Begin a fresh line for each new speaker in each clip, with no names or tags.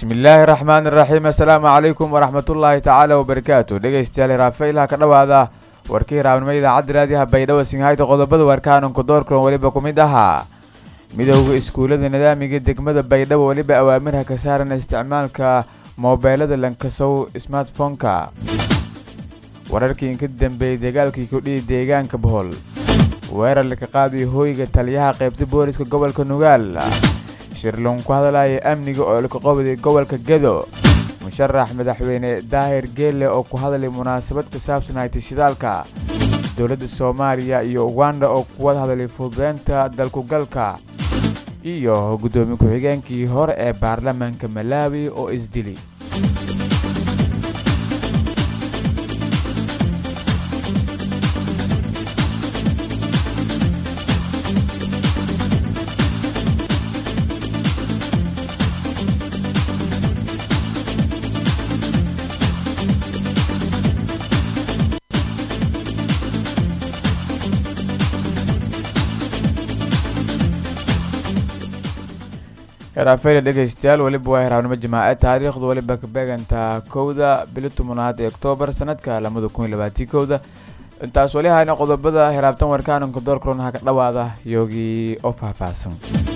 bismillaahi raxmaan iraxiim assalaamu calaykum waraxmatullaahi tacaala wabarakaatu dhegeystayaal raafaylaha ka dhowaada warkii raabnimo idaacadda raadiyaha baydhabo singhayta qodobada warkaanunku doorkulan weliba ku mid ahaa midowda iskuullada nidaamiga degmada baydhabo weliba awaamirha ka saaran isticmaalka moobeelada lankasow smartfonka wararkii inka dambeeyey dagaalkii kudhihi deegaanka bohol weerar laka qaadayo hooyga taliyaha qaybta booliska gobolka nugaal shirlon ku hadalaya amniga oo laka qobday gobolka gedo musharax madaxweyne daahir geelle oo ku hadlay munaasabad ku saabsan haytishidaalka dowladda soomaaliya iyo uganda oo kuwad hadlay fududeynta dalkugalka iyo guddoomiye ku-xigeenkii hore ee baarlamaanka malaawi oo isdili heraafeyla dhegeystayaal weliba waa heraabnimo jamaace taariikhdu weliba ka beegantaa kowda bili tobanaad ee oktoobar sanadka lamada kun iyo labaatii kowda intaas weli hayna qodobada heraabtan warkaanunka doorkulan ha ka dhowaada yoogii oo faahfaahsan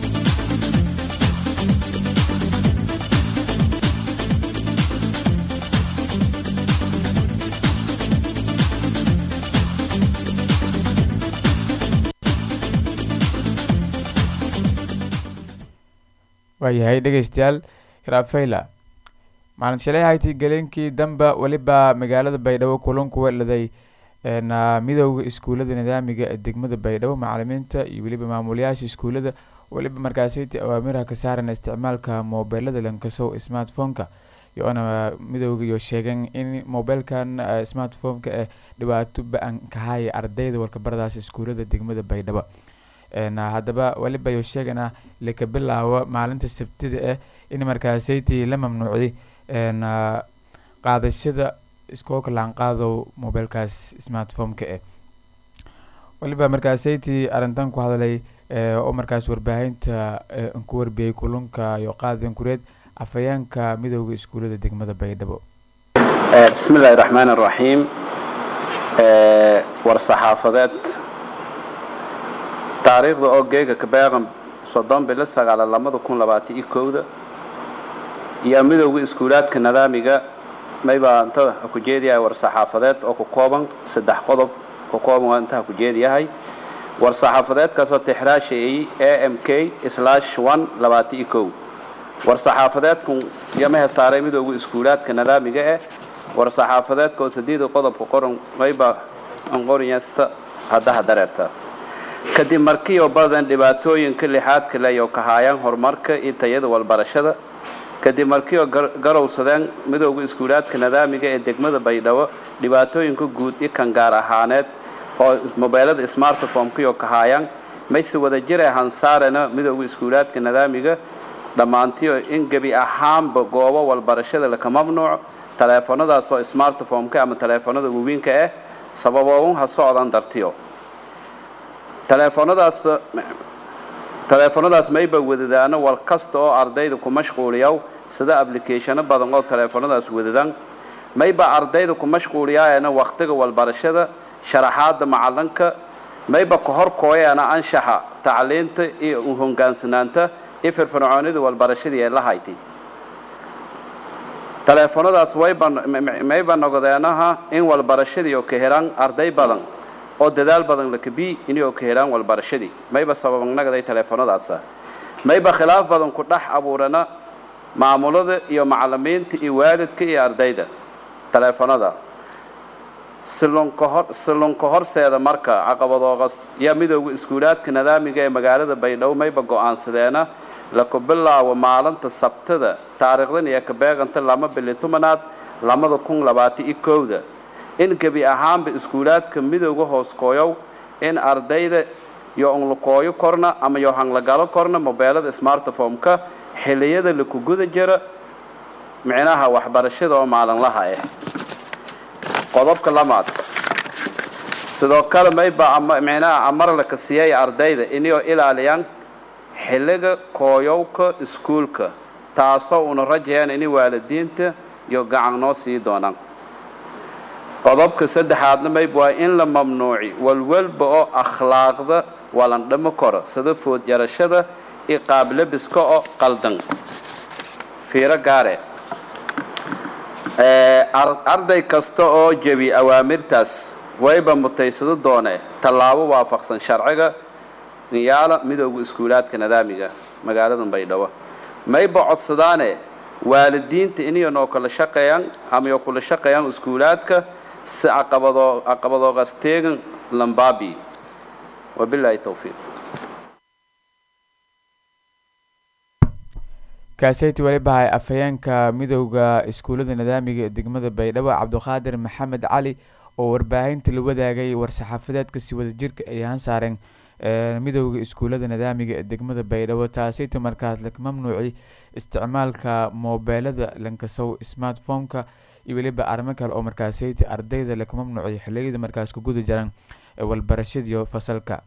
waayahay dhegeystayaal hiraafayla maalin shalay hayti galeenkii damba weliba magaalada baydhabo kulanku weladay midowda iskuullada nidaamiga ee degmada baydhabo macalimiinta iyo weliba maamulayaasha iskuullada weliba markaasayta awaamiraha ka saaran isticmaalka moobeelada lankasow smartphoneka iyoona midowga iyo sheegeen in mobeelkan smartphoneka ee dhibaato ba-an kahaya ardayda warkabaradaas iskuullada degmada baydhabo haddaba weliba yo sheegana laka bilaabo maalinta sabtida ah in markaasaytii la mamnuucday qaadashada iskooka laanqaadow mobeelkaas smartphoneka eh weliba markaasaytii arrintan ku hadlay oo markaas warbaahinta ku warbiyey kulunka iyo qaadan kureed afhayeenka midowda iskuullada degmada baydhabo
bismi illaahi raxmaan araxiim war saxaafadeed taariikhda oo geega kabeeqan soddon bilo sagaala lamada kun labaatan iyo kowda iyo midowga iskuulaadka nidaamiga maybaa inta ku jeediyahay war saxaafadeed oo ku kooban saddex qodob ku kooban waa inta ku jeediyahay war saxaafadeedkaasoo tixraashayay a m k slash one labaatan iyo kow war saxaafadeedku yamaha saaray midowga iskuulaadka nidaamiga eh war saxaafadeedka oo sadeeda qodobka qoran mayba anqoriyasa haddaha dareerta kadib markii oo badan dhibaatooyinka lixaadka le oo kahaayaan horumarka iyo tayada walbarashada kadib markii oo garowsadeen midowda iskuulaadka nidaamiga ee degmada baydhabo dhibaatooyinka guud iyo kan gaar ahaaneed oo mobeelada smartphomekii oo kahaayaan mayse wada jira hansaarena midowda iskuulaadka nidaamiga dhammaantiio in gebi ahaanba goobo walbarashada laka mamnuuc taleefanadaas oo smartphomeka ama taleefanada wawiinka ah sababooun ha socdan dartiyo taleefanadaas taleefanadaas mayba wadadaano wal kasta oo ardayda ku mashquuliyaw sida applicationo badan oo taleefanadaas wadadaan mayba ardayda ku mashquuliyaayana wakhtiga walbarashada sharaxaada macalinka mayba ka hor kooyaana anshaxa tacliinta iyo uhongaansanaanta iyo firfircoonida walbarashadii ee la haytay taleefanadaas wayba mayba noqdeenaha in walbarashadii oo ka helaan arday badan oo dadaal badan lakabi inay ka helaan walbarashadii mayba sababanagaday taleefanadaasa mayba khilaaf badan ku dhex abuurana maamulada iyo macalimiinta iyo waalidka iyo ardayda taleefanada silunka silunka horseeda marka caqabadooqas yaa midowda iskuulaadka nidaamiga ee magaalada baydhabo mayba go-aansadeena laku bilaabo maalinta sabtada taariikhdan iyo kabeeganta lama bili tobanaad lamada kun labaatan iyo kowda in gebi ahaanba iskuulaadka midowga hooskooyow in ardayda yo onlakooyo korna ama yo hanglagalo korna mobeelada smartphomeka xiliyada laku guda jira micnaha waxbarashada oo maalinlaha ah qodobka lamaad sidoo kale mayba micnaha amar laka siiyay ardayda inay ilaaliyaan xilliga kooyowka iskuulka taasoo una rajayaan inay waalidiinta iyo gacan noo sii doonaan qodobka saddexaadna mayb waa in la mamnuuci walwalba oo akhlaaqda walandhamo koro sida food yarashada iyo qaablabiska oo qaldan fiiro gaare arday kasta oo jebi awaamirtaas wayba mutaysado doone tallaabo waafaqsan sharciga niyaala midooda iskuulaadka nadaamiga magaalada baydhabo mayba codsadaane waalidiinta inay noo kala shaqeeyaan ama kula shaqeeyaan iskuulaadka si caqabadoo caqabadoogaas teegan lambaabi wabilaahi towfiiq
kaaseyti weliba hay afhayeenka midowda iskuullada nidaamiga ee degmada baydhabo cabdiqaadir maxamed cali oo warbaahinta la wadaagay war-saxaafadeedka si wadajirka ay ahaan saareen midowda iskuullada nidaamiga ee degmada baydhabo taaseyta markaas la mamnuuci isticmaalka moobeelada lankasow smartphone-ka iyo weliba arrimo kale oo markaaseyta ardayda laka mamnuuciy xiliyada markaas ku guda jiraan walbarashadiyo fasalka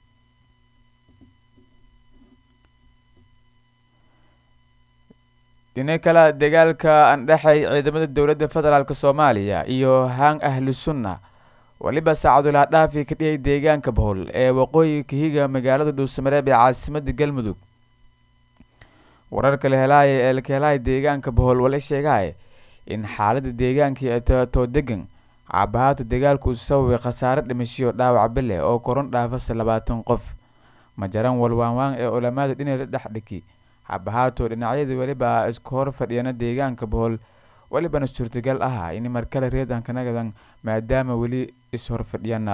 dhina kale dagaalka andhexay ciidamada dowladda federaalk soomaaliya iyo haan ahlu sunna weliba saacadulaa dhaafi ka dhiyay deegaanka bohol ee waqooyi kahiga magaalada dhuusamareeb ee caasimada galmudug wararka lahelaaya ee lakahelaaya deegaanka bohol wala sheegahay in xaalada deegaankii too degan caabahaatu dagaalku uu sababay khasaare dhimashiyo dhaawac bile oo koron dhaafasa labaatan qof majaran walwaanwaan ee culamada dhinaca dhexdhiki caabahaatu dhinacyada weliba isku hor fadhiyana deegaanka bohol welibana suurtagal ah in markale reedanka nagadan maadaama weli is-horfadhiyana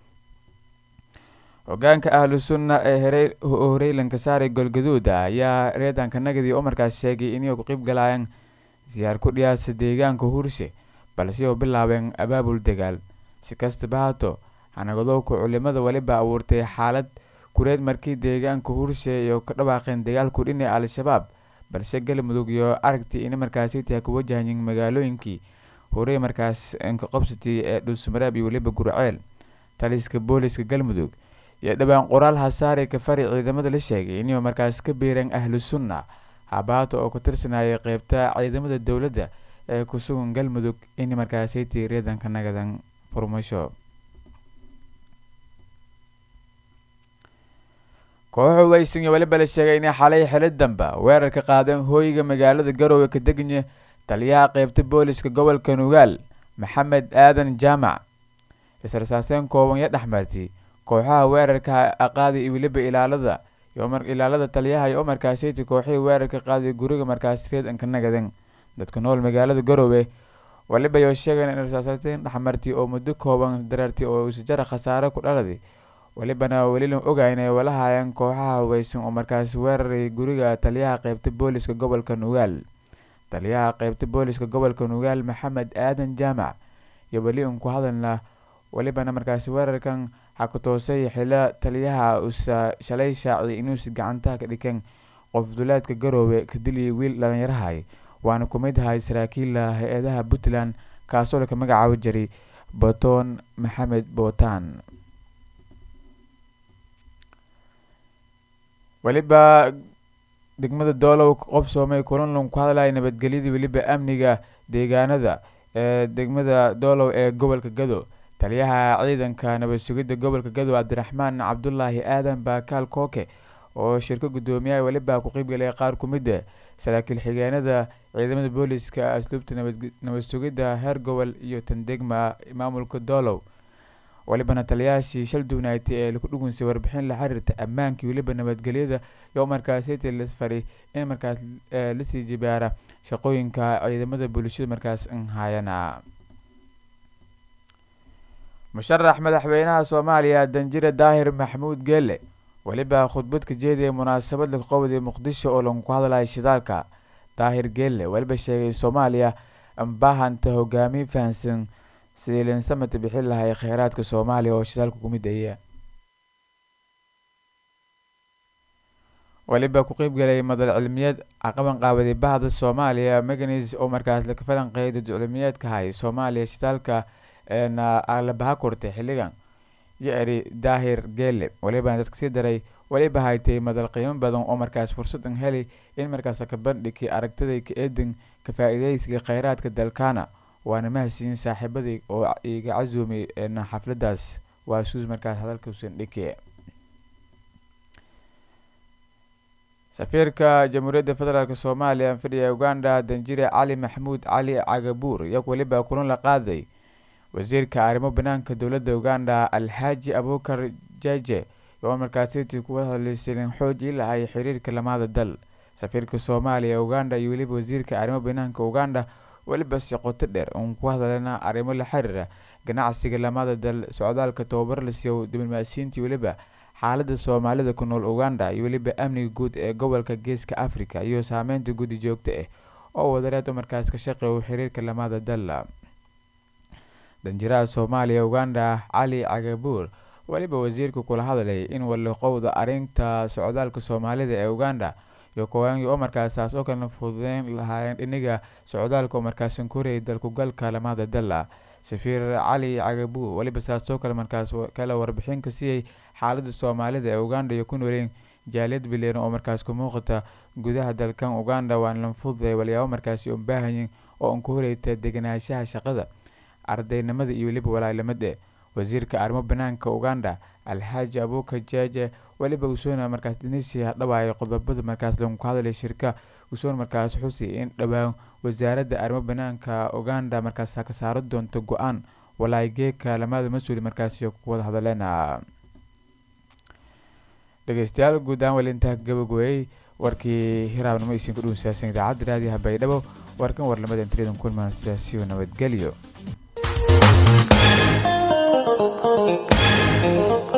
hogaanka ahlu sunna ee horeylanka saaray golgaduuda ayaa reedanka nagadi oo markaas sheegay inay ku qeyb galayaan siyaar ku dhiyaasa deegaanka hurshe balse oo bilaabeen abaabul dagaal si kastaba haato hanagadowka culimada weliba abuurtay xaalad kureed markii deegaanka hurshe iyo ka dhawaaqeen dagaalku dhinaca al-shabaab balse galmudug iyo aragtii in markaasi tahay ku wajahayin magaalooyinkii horey markaas inka qobsatay ee dhuusmareeb iyo weliba gurceel taliska booliska galmudug iyo dhowaan qoraal hasaare kafari ciidamada la sheegay inay markaas ka biireen ahlu sunna habaata oo ku tirsanayay qeybta ciidamada dowladda ee ku sugan galmudug in markaasaytii reedanka nagadan furmasho kooxu weysan iyo weliba la sheegay inay xalay xili damba weerar ka qaadeen hooyiga magaalada garoowe ka degnya taliyaha qeybta booliska gobolka nugaal maxamed aadan jaamac israsaaseen kooban iyo dhexmartay kooxaha weerarka aqaaday iyo weliba ilaalada ilaalada taliyaha iyo markaasiyta kooxihii weerarka qaaday guriga markaas reedanka nagadan dadka nool magaalada garoowe waliba yoo sheegeen in rasaasateen dhexmartay oo muddo kooban dareertay oo isjara khasaare ku dhaladay welibana welilan oga inay walahayeen kooxaha haweysan oo markaas weeraray guriga taliyaha qeybta booliska gobolka nugaal taliyaha qeybta booliska gobolka nugaal maxamed aadan jaamac iyo weli un ku hadalna welibana markaasi weerarkan xakutoosay xilo taliyaha usa shalay shaaciyay inuusi gacantaha ka dhikeen qof duleedka garoowe ka diliyay wiil dhalinyarahay waana ku mid ahay saraakiilla hay-adaha puntland kaasoo laka magacaabo jiray boton maxamed bootan weliba degmada doolow qobsoomay kulanlon ku hadlaya nabadgelyada weliba amniga deegaanada ee degmada doolow ee gobolka gado taliyaha ciidanka nabad sugidda gobolka gado cabdiraxmaan cabdulaahi aadan baakaal kooke oo shirka guddoomiyaha weliba ku qeybgalaya qaar ku mid a saraakiil xigeenada ciidamada booliska asluubta nabad sugidda heer gobol iyo tandegma maamulka doolow welibana taliyahaasi shal duunaatay ee laku dhugunsay warbixin la xiriirta ammaankii weliba nabadgelyada iyo markaasiti la faray in markaas lasii jibaara shaqooyinka ciidamada bulshada markaas hayana musharax madaxweynaha soomaaliya danjire daahir maxamuud geele weliba khudbad ka jeedaya munaasabad laga qobday muqdisho oo lagu hadlaya shidaalka daahir geele weliba sheegay soomaaliya baahanta hogaamiye fahansan siilin samata bixin lahay kheyraadka soomaaliya oo shidaalka ku mid aya weliba ku qeybgalay madal cilmiyeed caqaban qaabaday bahda soomaaliya meganis oo markaas laka falanqeeyay dad cilmiyeedka hay soomaaliya shidaalka na labaha kortay xilligan yo eri daahir geele welibana dadka sii daray weliba haytay madal qiimo badan oo markaas fursadan heli in markaas ka bandhigkii aragtiday ka eedan ka faa-iideysiga kheyraadka dalkaana waana mahadsiin saaxiibadii oo iga casuumay xafladaas waa suus markaas hadalkuusan dhiki safiirka jamhuuriyadda federaalk soomaaliya fadhiya uganda danjire cali maxamuud cali cagabuur iyago weliba kulan la qaaday wasiirka arrimo banaanka dowladda uganda alxaaji abukar jeje oo markaasiti kuwa hadlaysanin xoojii lahay xiriirka lamada dal safiirka soomaaliya uganda iyo weliba wasiirka arrimo banaanka uganda weliba si qoto dheer uun ku hadalana arrimo la xiriira ganacsiga lamada dal socdaalka tababar la siiyo diblomaasiyiintii weliba xaalada soomaalida ku nool uganda iyo weliba amniga guud ee gobolka geeska africa iyo saameynta guddi joogto ah oo wadareed oo markaas ka shaqeeyo xiriirka lamada dal danjiraha soomaaliya uganda cali cagabuur weliba wasiirku kula hadlay in waliqowda arrinta socdaalka soomaalida ee uganda iyo kowaangi oo markaasaas oo kala fududeyn lahaayeen dhiniga socdaalka oo markaasan korayay dalkugalka lamada dal safiir cali cagabuur weliba saasoo kale markaas kala warbixin ka siiyey xaalada soomaalida ee uganda iyo ku nooleen jaaliyad bileeran oo markaas ku muuqata gudaha dalkan uganda waan la fududay walyaabo markaasi un baahayin oo un ku horeyta deganaanshaha shaqada ardaynimada iyo weliba walaalamada wasiirka arrimo banaanka uganda alxaaji abuukar jeje weliba usoona markaas dinisia dhawaayay qodobada markaas lagu hadlay shirka usoona markaas xusi in dhowaan wasaaradda arrimo banaanka uganda markaas ka saaro doonto go-aan walaageeka lamada mas-uul markaasi ku wada hadleen dhegeystayaal guud ahaan weli intaa gabagooyey warkii hiraabnimo isin ku dhuunsaasan idaacadda raadiyaha baydhabo warkan warlamada intridan kulmaan siyaasiyo nabadgelyo